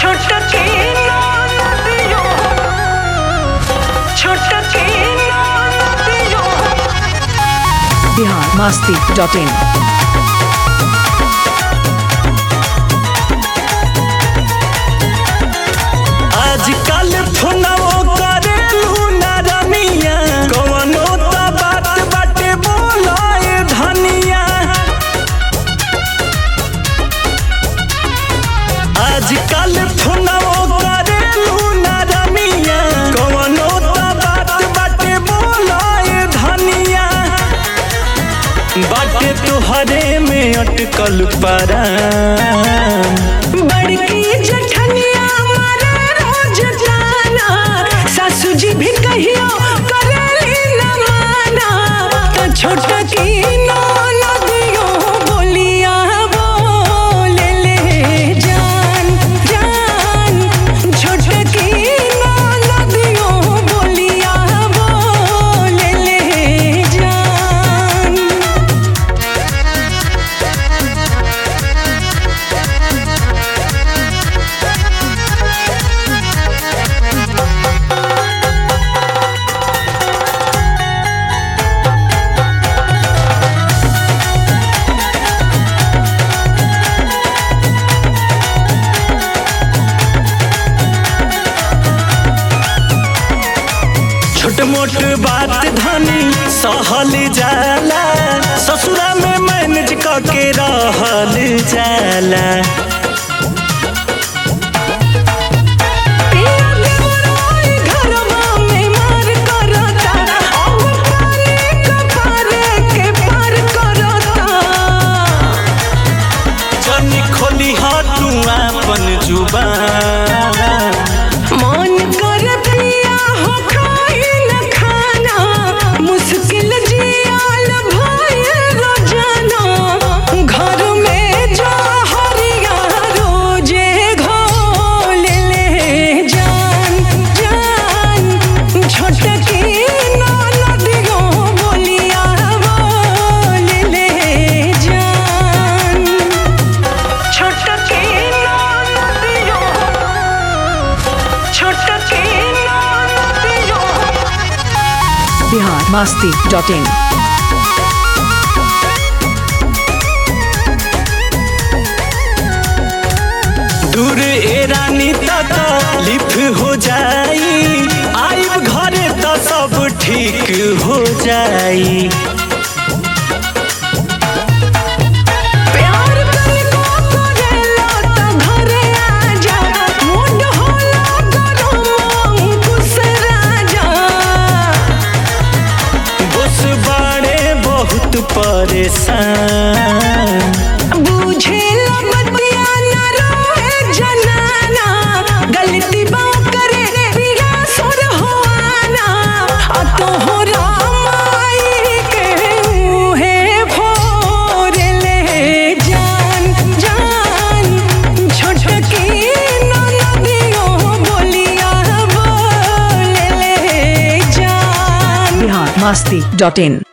छोटकी नदियो छोटकी नदियो बिहार मस्ती dot in आजकल फोनवो करेलू ना रमिया कवनो त बात बाटे बोलाए धनिया आजकल फोनवो करेलू ना रमिया कवनो त बात बाटे बोलाए धनिया बाटे तुहरे में अटकल परा बड़की जठनिया मारे रोज जाना सासू जी भी कहियो करेली न माना तो छोटकी नदियो बोलिया बोले ले जान जान छोटकी नदियो बोलिया बोले ले जान छोट मोट बात धनी सहल जाला ससुरा में मैनेज करके रहल जाला पिया देवराय घरवा में मार करता अब पानी कपार के पार करता जनी खोली तू अपन जुबान मन कर पिया हो खाई न खाना मुश्किल जियाल भाई रोजाना घर में जा हरिया रोजे घोल ले जान जान छोटकी नदियो बोलिया बोल ले जान छोटकी नदियो छोटकी नदियो बिहार मस्ती डॉट इन दूर ए रानी तक लिफ हो जाई आइब घरे तो सब ठीक हो जाई प्यार तनिको करेला त घरे आजा मूड होला गरम अंकुश राजा बस बाड़े बहुत परेशान बुझेला बतिया न रोए जनाना गलती बा करे पिया सुर होआना आ तोहरा माई के मुहे फोर ले जान जान छोटकी नदियो बोलिया बोले ले जान बिहार मस्ती डॉट इन